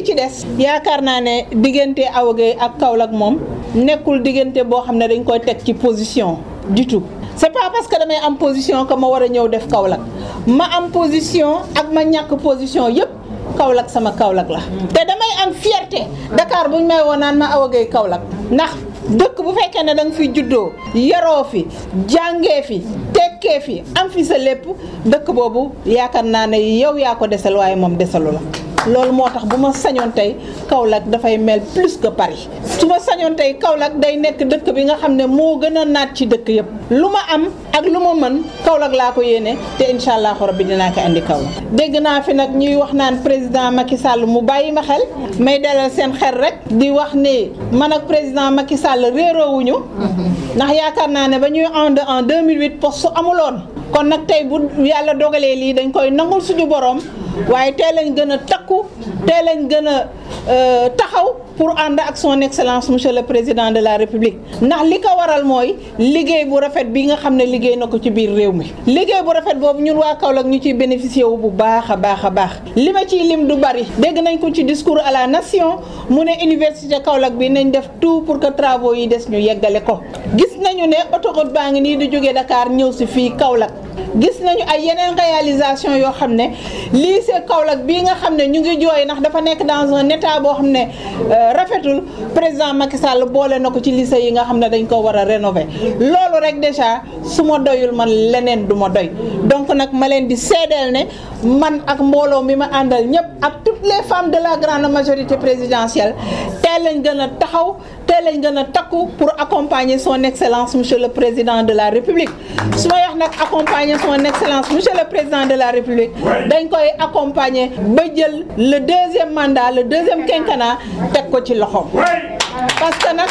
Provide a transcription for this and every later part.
ci des yaakaar naa ne diggante Awa Gueye ak Kaolack moom nekkul diggante boo xam ne dañ koy teg ci position du tout c'est pas parce que damay am position que ma war a ñëw def Kaolack ma am position ak ma ñàkk position yëpp Kaolack sama Kaolack la te damay am fierté Dakar buñ may woon naan ma Awa Gueye Kaolack ndax dëkk bu fekkee ne da nga fiy juddoo yaroo fi jàngee fi tekkee fi am fi sa lépp dëkk boobu yaakaar naa ne yow yaa ko desal waaye moom desalu la loolu moo tax bu ma sañoon tey Kaolack dafay mel plus que Paris su ma sañoon tey Kaolack day nekk dëkk bi nga xam ne moo gën a naat ci dëkk yëpp lu ma am ak lu ma mën Kaolack laa ko yéene te incha allahu rabbi dinaa ko andi Kaolack dégg naa fi nag ñuy wax naan président Macky Sall mu bàyyi ma xel may dalal seen xel rek di wax ne man ak président Macky Sall réeroowuñu ndax yaakaar naa ne ba ñuy ànd en 2008 poste amuloon kon nag tey bu yàlla dogalee lii dañ koy nangul suñu borom waaye tey lañ gën a takku tey lañ gën a taxaw pour ànd ak son excellence monsieur le président de la république ndax li ko waral mooy liggéey bu rafet bi nga xam ne liggéey na ko ci biir réew mi liggéey bu rafet boobu ñun waa Kaolack ñu ciy bénéficier wu bu baax a baax a baax li ma ciy lim du bari dégg nañ ko ci discours à la nation mu ne université Kaolack bi nañ def tout pour que travaux yi des ñu yeggale ko gis nañu ne autoroute baa ngi nii di jógee Dakar ñëw si fii Kaolack gis nañu ay yeneen réalisation yoo xam ne lycée Kaolack bii nga xam ne ñu ngi jooy ndax dafa nekk dans un état boo xam ne rafetul président Macky Sall boole na ko ci lycée yi nga xam ne dañ ko war a rénover loolu rek déjà su ma doyul man leneen du ma doy donc nag ma leen di seedeel ne man ak mbooloo mi ma àndal ñëpp ak toutes les femmes de la grande majorité présidentielle tey lañ gën a taxaw tey lañ gën a takku pour accompagner son excellence monsieur le président de la république su ma wax nag accompagner son excellence monsieur le président de la république dañ koy accompagner ba jël le deuxième mandat le deuxième quinquennat teg ko ci loxoom parce que nag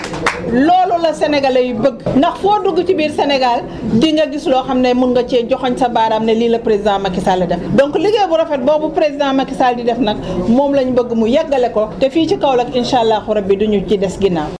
loolu la sénégalais yu bëgg ndax foo dugg ci biir Sénégal di nga gis loo xam ne mun nga cee joxoñ sa baaraam ne lii la président Macky Sall def donc liggéey bu rafet boobu président Macky Sall di def nag moom lañ bëgg mu yeggale ko te fii ci Kaolack incha allahu rabbi duñu ci des ginnaaw